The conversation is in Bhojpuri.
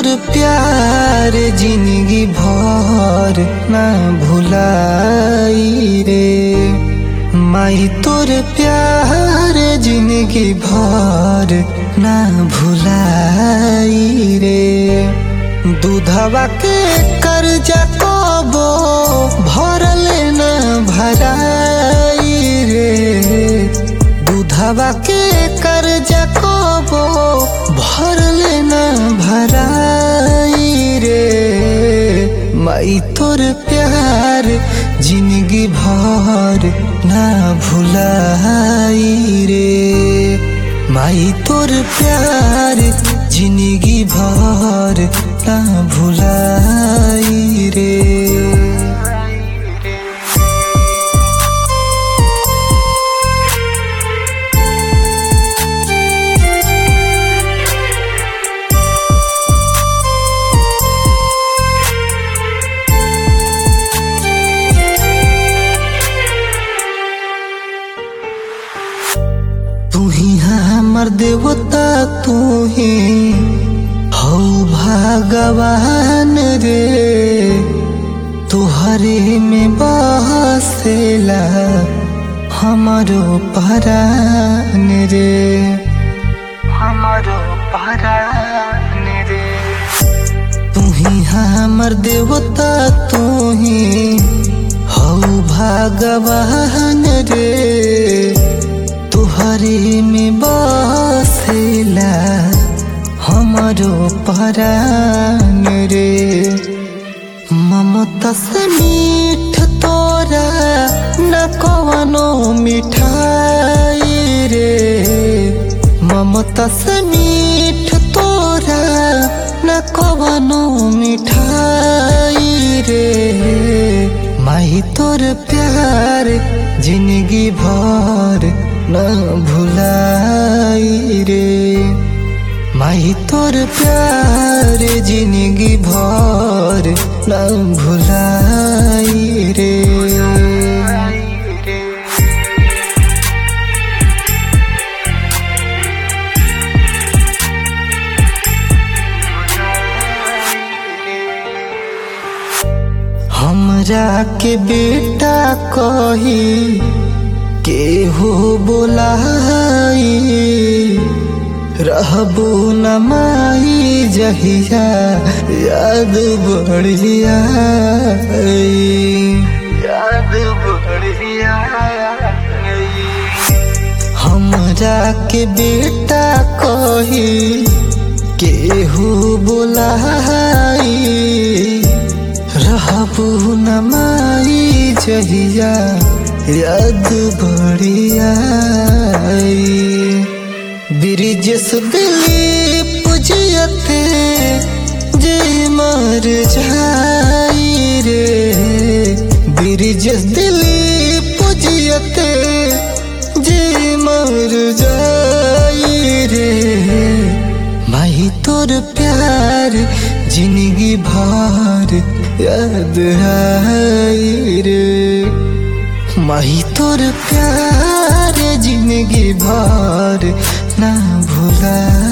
प्यार जिंदगी भर ना भुलाई रे माई तोर प्यार जिंदगी भर ना भुलाई रे दूधवा के कर्जा कबो भरल ना भराई रे दूधवा के कर्जा कबो भरल ना भराई रे माई तोर प्यार जिंदगी भर ना भुलाई रे माई तोर प्यार जिंदगी भर ना भुलाई रे तू ही हमर देवता तू ही हौ भगवान रे तुहरे में बसेला हमारो परान रे हमारो परान रे तू ही हमर देवता तू ही हौ भगवान रे तुहरे में बसेला हमारो परान रे ममता से मीठ तोरा न कवनो मिठाई रे ममता से मीठ तोरा न कवनो मिठाई रे माही तोर प्यार जिंदगी भर न भुलाई रे माही तोर प्यार जिंदगी भर न भुलाई रे हमरा के बेटा कही केहू बोलाई रहबू न माई जहिया याद बढ़िया याद बढ़िया हमरा के बेटा कही केहू बोलाई रहबू न माई जहिया याद बढ़िया ब्रिजेश दिली पुजियते जे मर जाई रे ब्रिजेश दिली पुजियते जे मर जाई रे माही तोर प्यार जिंदगी भर याद आई रे माही तोर प्यार जिंदगी भर ना भुला